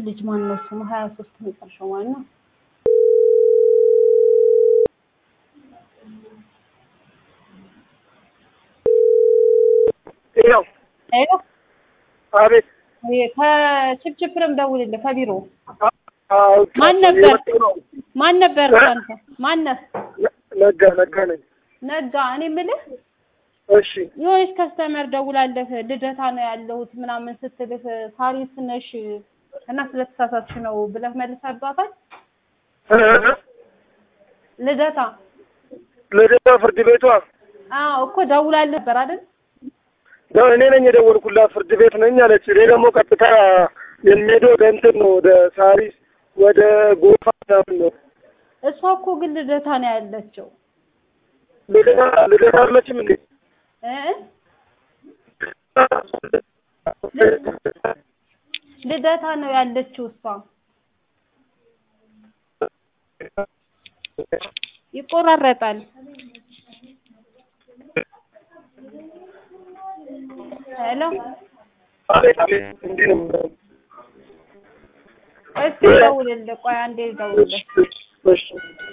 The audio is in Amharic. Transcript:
ልጅ ማን ነው ስሙ? ሀያ ሶስት መጨረሻው ማለት ነው። ያው ሄሎ አቤት ከችፕችፕም ደውልልህ ከቢሮ አዎ፣ ማን ነበር? የመጣው ነው። ማን ነበር እ? አንተ? ማነህ? ነጋ ነጋ ነኝ። ነጋ። እኔ የምልህ እሺ የሆነች ከስተመር ደውላለህ ልደታ ነው ያለሁት ምናምን ስትልህ ሳሪስ ነሽ እና ስለተሳሳትሽ ነው ብለህ መልሰህባታል። እ? ልደታ ልደታ ፍርድ ቤቷ አዎ እኮ ደውላለህ ነበር አይደል? ያው እኔ ነኝ የደወልኩላት ፍርድ ቤት ነኝ አለች። እኔ ደግሞ ቀጥታ የሚሄደው ወደ እንትን ነው ወደ ሳሪስ ወደ ጎፋ ምናምን ነው። እሷ እኮ ግን ልደታ ነው ያለችው ልደታ ልደታ አለችም እንዴ? እ ልደታ ነው ያለችው እሷ። ይቆራረጣል። ሄሎ አቤት አቤት እንዲህ ነው። እስኪ ደውልልህ። ቆይ አንዴ ደውልልህ። እሺ እሺ